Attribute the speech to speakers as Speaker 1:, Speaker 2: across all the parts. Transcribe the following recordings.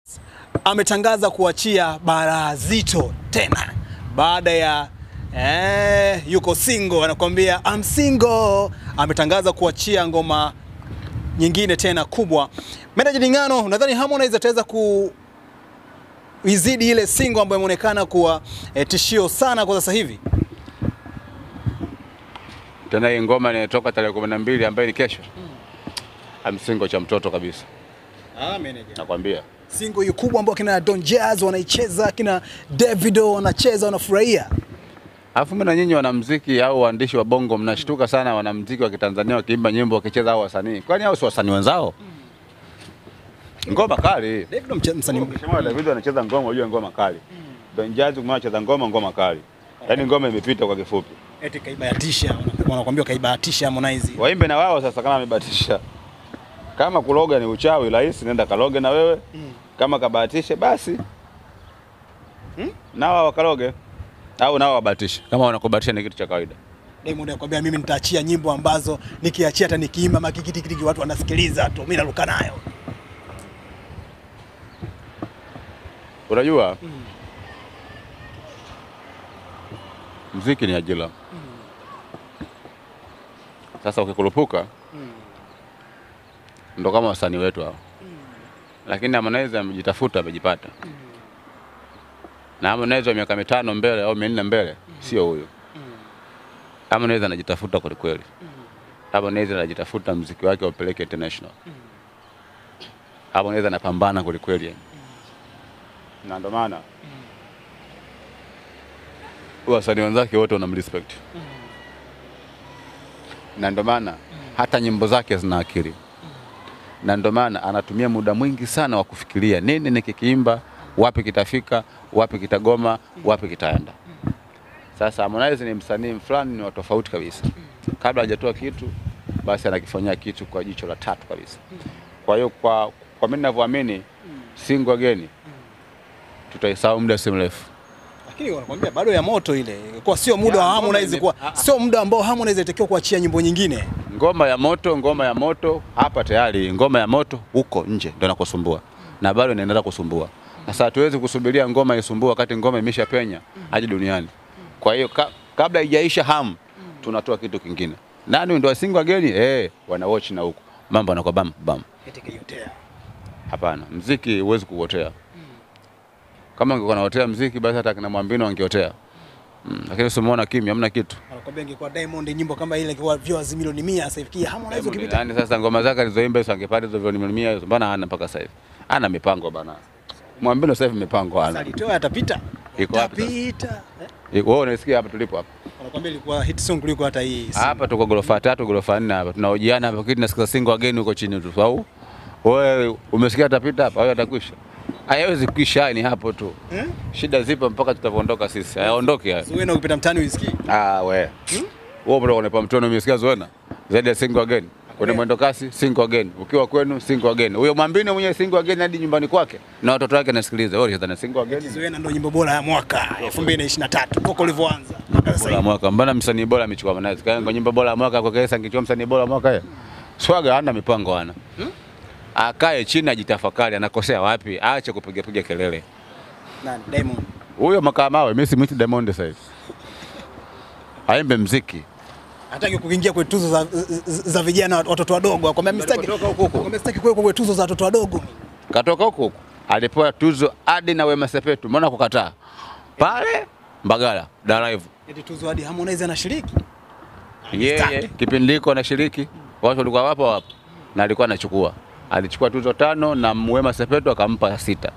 Speaker 1: ametangaza kuachia bara zito tena baada ya eh, yuko single, anakuambia I'm single. Ametangaza kuachia ngoma nyingine tena kubwa. Meneja Dingano, unadhani Harmonize ataweza ku izidi ile single ambayo imeonekana kuwa eh, tishio sana kwa sasa hivi?
Speaker 2: Tena hii ngoma inayotoka tarehe kumi na mbili ambayo ni kesho, amsingo cha mtoto kabisa,
Speaker 1: Ah, meneja.
Speaker 2: nakwambia.
Speaker 1: Single hiyo kubwa ambayo kina Don Jazz wanaicheza, kina Davido wanacheza, wanafurahia.
Speaker 2: Alafu mimi na nyinyi wanamuziki au waandishi wa bongo mnashtuka sana, wanamuziki wa Kitanzania wakiimba nyimbo wakicheza hao wasanii, kwani hao si wasanii wenzao? Ngoma kali.
Speaker 1: Davido mche- msanii
Speaker 2: Ukisema David anacheza ngoma, unajua ngoma kali. Don Jazzy kumwona anacheza ngoma, ngoma kali. Yaani ngoma imepita kwa kifupi.
Speaker 1: eti kaibahatisha, wana- wanakuambia kaibahatisha Harmonize.
Speaker 2: Waimbe na wao sasa, kama amebatisha. Kama kuloga ni uchawi rahisi, nenda kaloge na wewe. Kama kabahatishe basi na wao wakaloge au nao wabahatishe, kama wanakubahatisha ni kitu cha kawaida.
Speaker 1: Diamond anakuambia mimi nitaachia nyimbo ambazo nikiachia hata nikiimba makikitikitiki watu wanasikiliza tu, mimi naruka nayo.
Speaker 2: Unajua mziki ni ajira. Sasa ukikurupuka ndo kama wasanii wetu hao, lakini Harmonize amejitafuta, amejipata. Na Harmonize wa miaka mitano mbele au minne mbele sio huyo. Harmonize anajitafuta kweli kweli. Harmonize anajitafuta mziki wake upeleke international. Harmonize anapambana kweli kweli yani na ndo maana wasanii wenzake wote wanamrespect na ndo maana hata nyimbo zake zina akili na ndo maana anatumia muda mwingi sana wa kufikiria nini nikikiimba, wapi kitafika, wapi kitagoma, wapi kitaenda. Sasa Harmonize ni msanii fulani, ni wa tofauti kabisa. Kabla hajatoa kitu, basi anakifanyia kitu kwa jicho la tatu kabisa. Kwa hiyo kwa, kwa mimi ninavyoamini single again tutaisahau muda si mrefu.
Speaker 1: Lakini wanakuambia bado ya moto ile, kwa sio muda
Speaker 2: Ya,
Speaker 1: wa
Speaker 2: ngoma
Speaker 1: Harmonize,
Speaker 2: ime-
Speaker 1: kwa
Speaker 2: ah, ah.
Speaker 1: sio muda ambao Harmonize alitakiwa kuachia nyimbo nyingine.
Speaker 2: Ngoma ya moto, ngoma ya moto hapa tayari, ngoma ya moto huko nje ndio nakusumbua na bado inaendelea kusumbua. Sasa hatuwezi kusubiria ngoma isumbue wakati ngoma imeshapenya hadi duniani. Kwa hiyo ka, kabla haijaisha hamu tunatoa kitu kingine. Nani ndio single ageni? Eh, wana watch na huko mambo yanakuwa bam bam.
Speaker 1: Eti kaiotea.
Speaker 2: Hapana, mziki huwezi kuotea. Kama ungekuwa naotea mziki basi hata kina Mwambino wangeotea. Mm, lakini usimuona kimya, hamna kitu.
Speaker 1: Wanakuambia ingekuwa Diamond nyimbo kama ile kwa viewers milioni 100 sasa hivi Harmonize
Speaker 2: Diamond
Speaker 1: ukipita
Speaker 2: nani sasa ngoma zake alizoimba hizo angepata hizo milioni mia hizo mbona hana mpaka sasa hivi? Ana mipango bana. Mwambino sasa hivi mipango hana.
Speaker 1: alitoa atapita.
Speaker 2: Iko wapi sasa?
Speaker 1: Atapita. Eh?
Speaker 2: Iko- Wewe unasikia hapa tulipo hapa.
Speaker 1: Wanakuambia ilikuwa hit song kuliko hata hii.
Speaker 2: Hapa tuko ghorofa tatu, ghorofa nne hapa. Tunahojiana hapa kitu nasikia single again huko chini tu. Au wewe umesikia atapita hapa au atakwisha? Haiwezi kuisha ni hapo tu.
Speaker 1: Eh?
Speaker 2: Shida zipo mpaka tutapoondoka sisi. Hayaondoki hayo.
Speaker 1: Zuena ukipita mtaani uisikii.
Speaker 2: Ah, we. Wewe bro unapa mtono umesikia Zuena? Zaidi ya single again. Kwenye mwendo kasi single again. Ukiwa kwenu single again. Huyo Mwambino mwenyewe single again hadi nyumbani kwake na watoto wake nasikiliza. Wewe unadhani single again?
Speaker 1: Zuena ndio nyimbo bora ya mwaka 2023 toka ulivyoanza. Mpaka sasa
Speaker 2: Bora ya
Speaker 1: hivi.
Speaker 2: mwaka. Mbona msanii bora amechukua Harmonize? Kaya kwa nyimbo bora ya mwaka kwa kesa angechukua msanii bora ya mwaka yeye. Swaga hana mipango hana. Akae chini ajitafakari anakosea wapi, aache kupiga piga kelele.
Speaker 1: Nani? Diamond.
Speaker 2: Huyo makamawe mimi simwiti Diamond sasa hivi. Aimbe mziki.
Speaker 1: Hataki kuingia kwenye tuzo za, za, za vijana watoto wadogo. Akwambia mimi sitaki.
Speaker 2: Alipotoka huko huko.
Speaker 1: Akwambia sitaki kuwa kwenye tuzo za watoto wadogo.
Speaker 2: Katoka huko huko. Alipewa tuzo hadi na Wema Sepetu. Mbona kukataa? Pale Mbagala, Dar Live.
Speaker 1: Eti tuzo hadi Harmonize anashiriki.
Speaker 2: Yeye kipindi hiko anashiriki, watu walikuwa wapo wapo na alikuwa anachukua. Alichukua tuzo tano na Wema Sepetu akampa sita.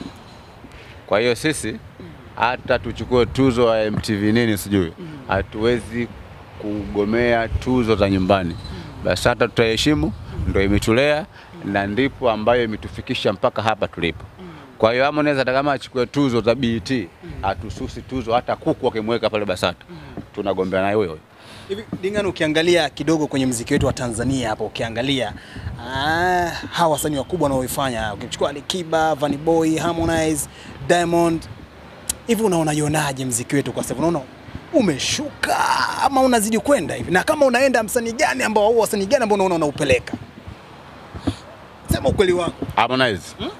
Speaker 2: Kwa hiyo sisi hata tuchukue tuzo ya MTV nini sijui, hatuwezi kugomea tuzo za nyumbani. Basi hata tutaheshimu, ndio imetulea na ndipo ambayo imetufikisha mpaka hapa tulipo. Kwa hiyo Harmonize hata kama achukue tuzo za BET, hatususi tuzo hata kuku akimweka pale Basata, tunagombea naye huyo.
Speaker 1: Hivi Dingano, ukiangalia kidogo kwenye mziki wetu wa Tanzania hapo, ukiangalia ah, hawa wasanii wakubwa wanaoifanya, ukichukua Alikiba, Vanny Boy, Harmonize, Diamond, hivi unaona ionaje mziki wetu kwa sasa? Unaona umeshuka ama unazidi kwenda hivi? Na kama unaenda, msanii gani ambao au wasanii gani ambao unaona unaupeleka? Sema ukweli wako.
Speaker 2: Harmonize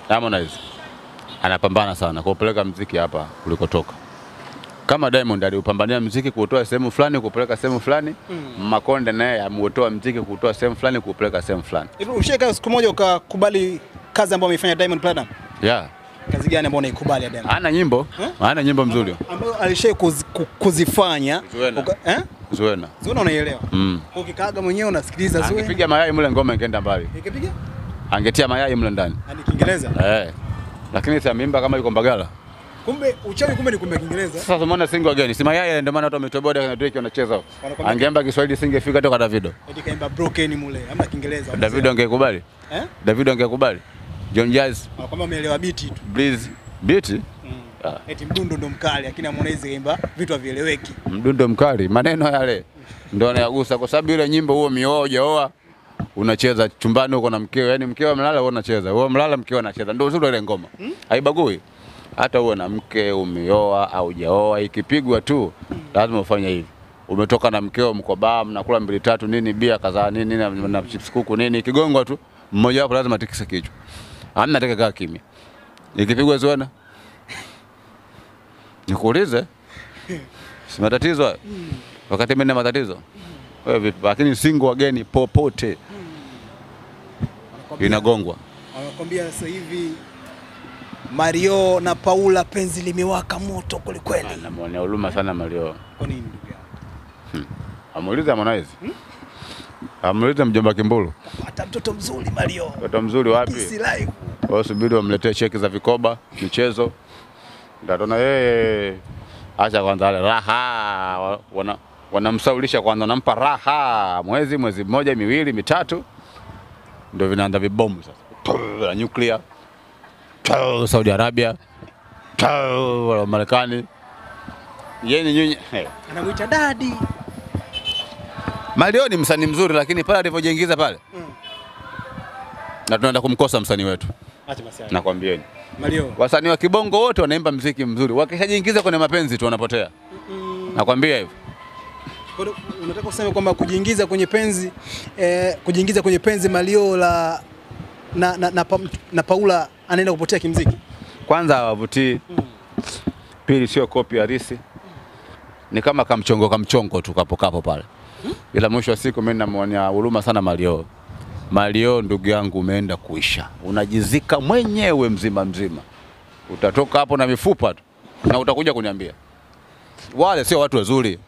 Speaker 2: Harmonize anapambana sana kuupeleka mziki hapa ulikotoka. Kama Diamond aliupambania mziki kuutoa sehemu fulani kuupeleka sehemu fulani, Makonde naye ameutoa mziki kuutoa sehemu fulani kuupeleka sehemu fulani.
Speaker 1: Hivi ushaka siku moja ukakubali kazi ambayo ameifanya Diamond Platinum?
Speaker 2: Yeah.
Speaker 1: Kazi gani ambayo unaikubali ya Diamond?
Speaker 2: Ana nyimbo,
Speaker 1: Eh?
Speaker 2: ana nyimbo mzuri.
Speaker 1: Ambayo alishai kuz, ku- kuzifanya.
Speaker 2: Zuena.
Speaker 1: Uka- Eh?
Speaker 2: Zuena.
Speaker 1: Zuena unaielewa?
Speaker 2: Mm.
Speaker 1: Kwa ukikaaga mwenyewe unasikiliza Zuena.
Speaker 2: Angepiga mayai mle ngoma ingeenda mbali.
Speaker 1: Ikipiga?
Speaker 2: Angetia mayai mle ndani.
Speaker 1: Hadi Kiingereza.
Speaker 2: Eh. Lakini si ameimba kama yuko Mbagala.
Speaker 1: Kumbe uchawi kumbe ni kumbe Kiingereza.
Speaker 2: Sasa umeona single again. Si mayai ndio maana watu wametoboda na Drake wanacheza. huko.
Speaker 1: Wanakwambia-
Speaker 2: Angeimba Kiswahili singefika toka Davido.
Speaker 1: Eti kaimba broken mule. Hamna Kiingereza.
Speaker 2: Davido angekubali?
Speaker 1: Eh?
Speaker 2: Davido angekubali? John Jazz,
Speaker 1: Wanakwambia umeelewa biti tu.
Speaker 2: Breeze, Beat,
Speaker 1: Mm.
Speaker 2: Ah.
Speaker 1: Eti mdundo ndo mkali lakini Harmonize kaimba vitu havieleweki.
Speaker 2: mdundo mkali, maneno yale ndio anayagusa, kwa sababu ile nyimbo huo mioa hujaoa unacheza chumbani huko na mkeo, yani mkeo amelala wewe unacheza, wewe mlala mkeo anacheza, ndio uzuri wa ile ngoma, haibagui hata uwe na mke umeoa au hujaoa, ikipigwa tu lazima ufanye hivi. Umetoka na mkeo, mko baa, mnakula mbili tatu nini, bia kadhaa nini na, na chips kuku nini, ikigongwa tu mmoja wapo lazima atikise kichwa, amna atakaye kaa kimya. Ikipigwa Zuena, nikuulize, si matatizo hayo? Wakati mimi na matatizo wewe vipi? Lakini single wageni popote
Speaker 1: Wanakwambia-
Speaker 2: inagongwa.
Speaker 1: Wanakwambia sasa hivi Mario na Paula penzi limewaka moto kwelikweli.
Speaker 2: Namwonea huruma sana Mario.
Speaker 1: Kwa nini ndugu yangu?
Speaker 2: Amuulize Harmonize. Amuulize mjomba Kimbulu.
Speaker 1: Hata mtoto mzuri Mario.
Speaker 2: Mtoto mzuri wapi?
Speaker 1: Kisi live.
Speaker 2: Wao subiri wamletee cheki za vikoba, michezo. Ndatona yeye acha kwanza ale raha wa- wana wanamsaulisha kwanza, wanampa raha mwezi mwezi mmoja miwili mitatu, ndio vinaanza vibomu sasa Tuu, la nuclear Tuu, Saudi Arabia Tuu, la Marekani yeye ni nyinyi hey.
Speaker 1: Anamuita dadi.
Speaker 2: Mario ni msanii mzuri, lakini pale alivyojiingiza pale
Speaker 1: Mm.
Speaker 2: na tunaenda kumkosa msanii wetu,
Speaker 1: Acha basi. hayo.
Speaker 2: nakwambieni.
Speaker 1: Mario.
Speaker 2: Wasanii wa kibongo wote wanaimba mziki mzuri, wakishajiingiza kwenye mapenzi tu wanapotea. Nakwambia hivyo.
Speaker 1: Kwa hiyo Unataka kusema kwamba kujiingiza kwenye penzi eh, kujiingiza kwenye penzi Mario la na, na, na, pa, na Paula anaenda kupotea kimziki.
Speaker 2: Kwanza hawavutii, pili sio kopi halisi, ni kama kamchongo kamchongo tu kapo kapo pale, ila mwisho wa siku mimi namwonea huruma sana Mario. Mario ndugu yangu, umeenda kuisha, unajizika mwenyewe mzima mzima, utatoka hapo na mifupa tu na utakuja kuniambia. Wale sio watu wazuri.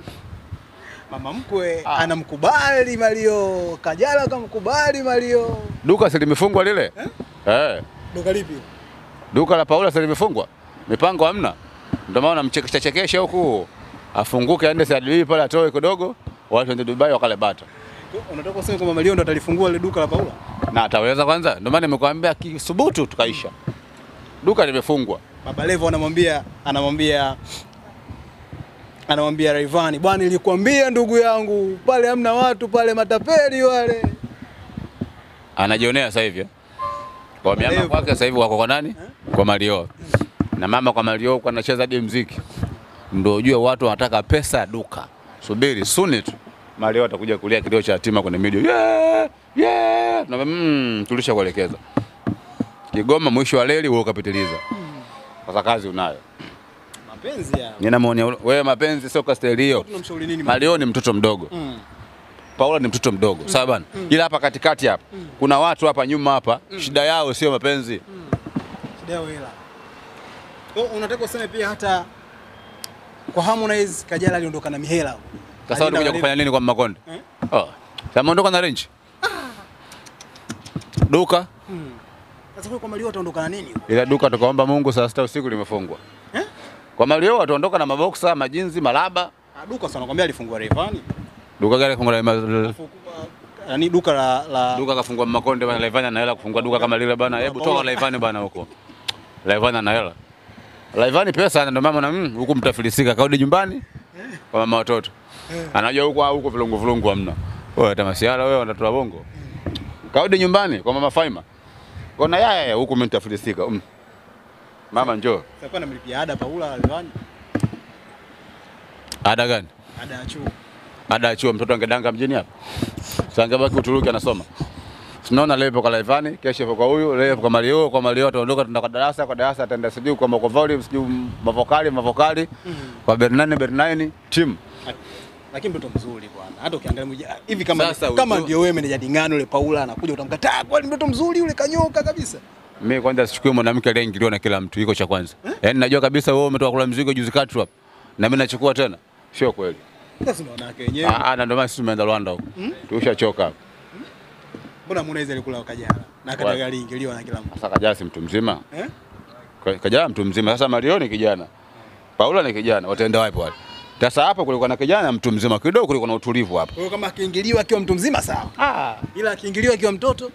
Speaker 1: Mama mkwe
Speaker 2: Ah.
Speaker 1: anamkubali Mario, Kajala kamkubali Mario.
Speaker 2: Duka si limefungwa lile eh?
Speaker 1: Duka lipi?
Speaker 2: Duka la Paula si limefungwa, mipango hamna, ndio maana namchekesha chekesha huku, afunguke aende Saudi pale atoe kidogo, watu waende Dubai wakale bata,
Speaker 1: Unataka kusema kwamba Mario ndo atalifungua ile duka la Paula?
Speaker 2: na ataweza kwanza. Ndio maana nimekuambia kisubutu, tukaisha. Duka limefungwa.
Speaker 1: Baba Levo anamwambia anamwambia anamwambia Rayvanny, bwana, nilikwambia ndugu yangu, pale hamna watu pale, matapeli wale.
Speaker 2: Anajionea sasa hivi eh. kwa miama
Speaker 1: Levo.
Speaker 2: kwake sasa hivi wako kwa nani? Kwa Mario na mama kwa Mario huko anacheza hadi muziki, ndio ujue watu wanataka pesa ya duka. Subiri suni tu Mario atakuja kulia kilio cha yatima kwenye media yeah, yeah. Na mm, tulisha kuelekeza Kigoma, mwisho wa reli wewe ukapitiliza. Sasa kazi unayo.
Speaker 1: Mapenzi ya.
Speaker 2: Ninamwonea wewe, mapenzi sio kasteli hiyo.
Speaker 1: Tunamshauri nini?
Speaker 2: Mario ni mtoto mdogo
Speaker 1: Mm.
Speaker 2: Paula ni mtoto mdogo sawa bana, ila hapa katikati hapa kuna watu hapa nyuma hapa, shida yao sio mapenzi.
Speaker 1: Shida yao hela. Kwa hiyo unataka useme pia hata kwa Harmonize Kajala aliondoka na mihela.
Speaker 2: Sasa
Speaker 1: Alienda
Speaker 2: unakuja
Speaker 1: wale-
Speaker 2: kufanya nini kwa Makonde?
Speaker 1: Eh?
Speaker 2: Oh, sasa ameondoka na range duka,
Speaker 1: Mm. Sasa kwa Mario ataondoka na nini?
Speaker 2: ila duka tukaomba Mungu saa sita usiku limefungwa.
Speaker 1: Eh?
Speaker 2: Kwa Mario wataondoka na maboksa, majinzi, malaba.
Speaker 1: Ah, duka sana nakwambia alifungua Rayvanny.
Speaker 2: Duka gani kafungwa na
Speaker 1: Alafu, ah, Yaani duka la, la
Speaker 2: duka kafungwa Makonde bana, Laivani ana hela kufungua duka kama lile bana. Hebu toka Laivani bana huko. Laivani ana hela. Laivani pesa ana, ndio mama na mm, huku mtafilisika, kaudi nyumbani kwa mama watoto. Anajua huko huko vilungu vilungu hamna. Wewe hata masiara wewe wanatoa bongo. Kaudi nyumbani kwa mama Faima. Kona yaya huku mimi nitafilisika. Mm. Mama njoo.
Speaker 1: Sasa anamlipia ada Paula Rayvanny.
Speaker 2: Ada gani?
Speaker 1: Ada ya chuo.
Speaker 2: Ada ya chuo mtoto angedanga mjini hapa. Sasa angebaki Uturuki anasoma. tunaona leo ipo kwa Laivani, kesho ipo kwa huyu, leo ipo kwa Mario, kwa Mario ataondoka tenda kwa darasa, kwa darasa ataenda sijui kwa Moko Volume, sijui mavokali, mavokali, kwa Bernani, Bernani, timu.
Speaker 1: Lakini mtoto mzuri bwana. Hata ukiangalia mmoja hivi kama
Speaker 2: Sasa
Speaker 1: kama
Speaker 2: ujue-
Speaker 1: ndio wewe meneja Dingano yule Paula anakuja utamkataa kwani mtoto mzuri yule kanyoka kabisa.
Speaker 2: Mimi kwanza sichukui mwanamke aliyeingiliwa na kila mtu, iko cha kwanza. Yaani najua kabisa wewe umetoka kula mzigo juzi kati hapo. Na mimi nachukua tena. Sio kweli.
Speaker 1: Sasa ndio wanawake wenyewe.
Speaker 2: Ah, ah, na ndio maana sisi tumeenda Rwanda huko. Tushachoka hapo.
Speaker 1: Mbona Harmonize alikula Kajala na
Speaker 2: Wapi?
Speaker 1: Kajala aliingiliwa na kila mtu.
Speaker 2: Sasa Kajala si mtu mzima.
Speaker 1: Eh?
Speaker 2: Ka- Kajala mtu mzima. Sasa Mario ni kijana. Paula ni kijana. Wataenda wapi wale? Sasa hapa kulikuwa na kijana mtu mzima kidogo, kulikuwa na utulivu hapa.
Speaker 1: Kwa hiyo kama akiingiliwa akiwa mtu mzima sawa.
Speaker 2: Ah.
Speaker 1: Ila akiingiliwa akiwa mtoto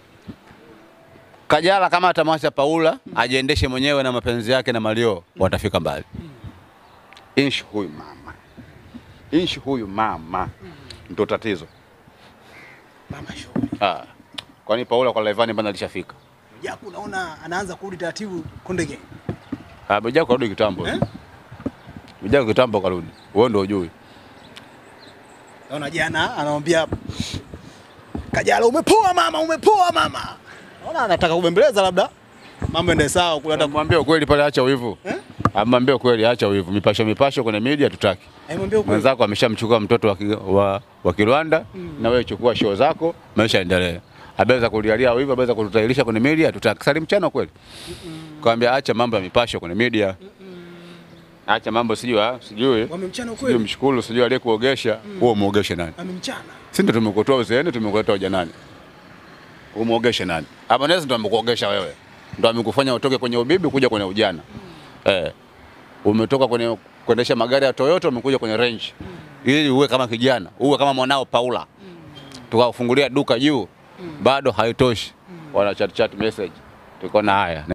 Speaker 2: Kajala kama atamwacha Paula ajiendeshe mwenyewe na mapenzi yake na Mario, watafika mbali. Inshi huyu mama, inshi huyu mama ndo tatizo.
Speaker 1: mama shughuli.
Speaker 2: Ah. Kwani Paula kwa Laivani bana alishafika?
Speaker 1: Japo unaona anaanza kurudi taratibu Konde Gang.
Speaker 2: Ah, Mwijaku karudi kitambo.
Speaker 1: Eh?
Speaker 2: Mwijaku kitambo karudi. Wewe ndio hujui.
Speaker 1: Naona jana anamwambia Kajala umepoa mama, umepoa mama. Naona anataka kubembeleza labda mambo ende sawa kule hata
Speaker 2: Mwambie ukweli pale, acha wivu.
Speaker 1: Eh?
Speaker 2: Amwambie ukweli, acha wivu. Mipasho mipasho kwenye media tutaki.
Speaker 1: aimwambia ukweli.
Speaker 2: Mwenzako ameshamchukua mtoto wa, ki- wa, wa Kirwanda na wewe chukua show zako, maisha yaendelee. Abeza kulialia wivu, abeza kututailisha kwenye media tutaki. Sali mchana kweli. Kwambia acha mambo ya mipasho kwenye media. Acha mambo sijui ah, sijui.
Speaker 1: Wamemchana
Speaker 2: Sijui
Speaker 1: ukweli.
Speaker 2: mshukuru, sijui aliyekuogesha, wewe muogeshe nani?
Speaker 1: Amemchana.
Speaker 2: Si ndio tumekutoa uzeeni, tumekuletea ujanani. Umuogeshe nani? Harmonize ndo amekuogesha wewe, ndo amekufanya utoke kwenye ubibi kuja kwenye ujana eh. Umetoka kwenye kuendesha magari ya Toyota umekuja kwenye range ili uwe kama kijana, uwe kama mwanao Paula, tukafungulia duka juu, bado haitoshi, wana chat chat message, tuko na haya